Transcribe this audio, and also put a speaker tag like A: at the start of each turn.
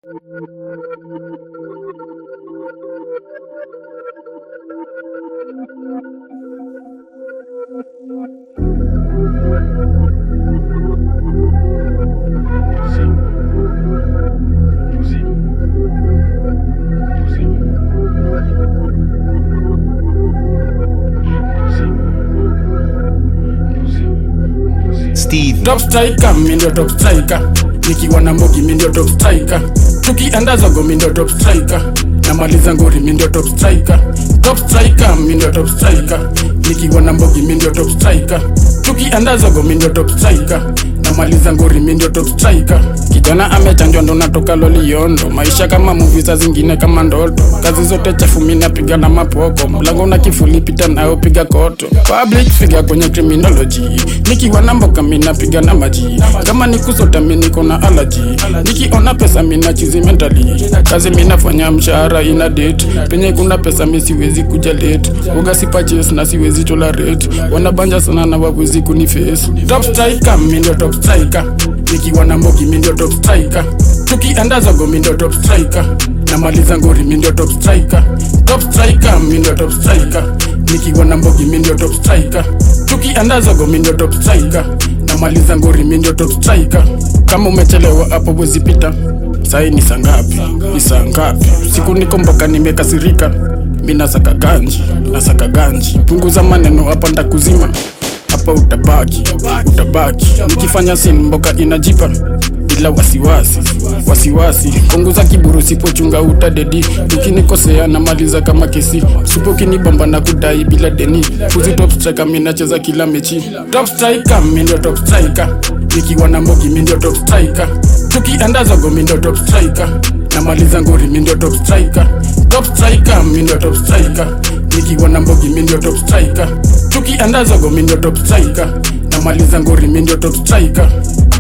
A: Steve.
B: top striker mi ndio top striker nikiwa na mbogi mi ndio top striker tukienda zogo mi ndio top striker namaliza ngori mi ndio top striker top striker mi ndio top striker nikiwa na mbogi mi ndio top striker tukienda zogo mi ndio top striker namaliza ngori mi ndio top striker kijana amechanjwa ndo natoka loliondo maisha kama muvi za zingine kama ndoto kazi zote chafu mi napiga na mapoko mlango na kifuli pita nayo piga koto public figure kwenye criminology nikiwa na mboka mi napiga na maji kama ni kusota mi niko na alaji nikiona pesa mi nachizi mentally kazi mi nafanya mshahara ina date penye kuna pesa mi siwezi kuja late uga si purchase na siwezi tolerate wanabanja sana na wawezi kuniface top striker mi ndio top striker nikiwa na mbogi mi ndio top striker tukienda zogo mi ndio top striker namaliza ngori mi ndio top striker top striker mi ndio top striker nikiwa na mbogi mi ndio top striker tukienda zogo mi ndio top striker namaliza ngori mi ndio top striker kama umechelewa hapo wezi pita sai ni saa ngapi ni saa ngapi siku niko mboka nimekasirika mi nasaka ganji nasaka ganji punguza maneno hapa ndakuzima hapa utabaki utabaki nikifanya sin mboka inajipa bila wasiwasi wasiwasi punguza kiburu sipochunga utadedi ukinikosea namaliza kama kesi supo kinibomba na kudai bila deni kuzi top striker mi nacheza kila mechi top striker mi ndio top striker nikiwa na mbogi mi ndio top striker tukienda zogo mi ndio top striker namaliza ngori mi ndio top striker top striker mi ndio top striker nikiwa na mbogi mi ndio top striker tukienda zogo mi ndio top striker namaliza ngori mi ndio top striker